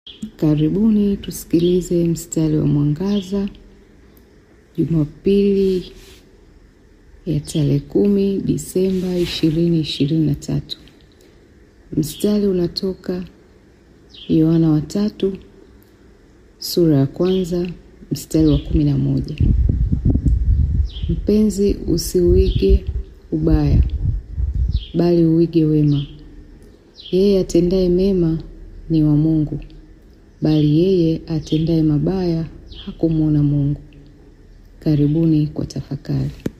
Karibuni tusikilize mstari wa mwangaza Jumapili ya tarehe kumi Disemba ishirini ishirini na tatu. Mstari unatoka Yohana wa tatu sura ya kwanza mstari wa kumi na moja. Mpenzi, usiuige ubaya, bali uige wema. Yeye atendaye mema ni wa Mungu, bali yeye atendaye mabaya hakumwona Mungu. Karibuni kwa tafakari.